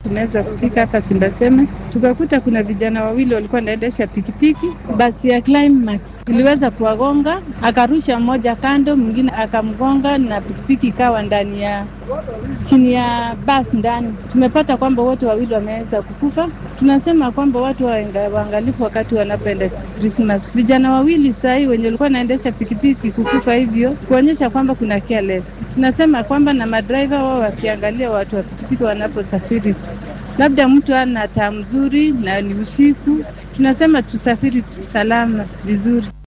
tumeweza kufika hapa Simbaseme, tukakuta kuna vijana wawili walikuwa wanaendesha pikipiki. Basi ya Climax iliweza kuwagonga, akarusha mmoja kando, mwingine akamgonga na pikipiki ikawa ndani ya chini ya basi ndani. Tumepata kwamba wote wawili wameweza kukufa. Tunasema kwamba watu waangalifu wakati wanapoenda Christmas. Vijana wawili sahii wenye walikuwa wanaendesha pikipiki kukufa hivyo, kuonyesha kwamba kuna careless. Tunasema kwamba na madriver wao wakiangalia watu wa pikipiki wanaposafiri, labda mtu ana taa mzuri na ni usiku, tunasema tusafiri salama vizuri.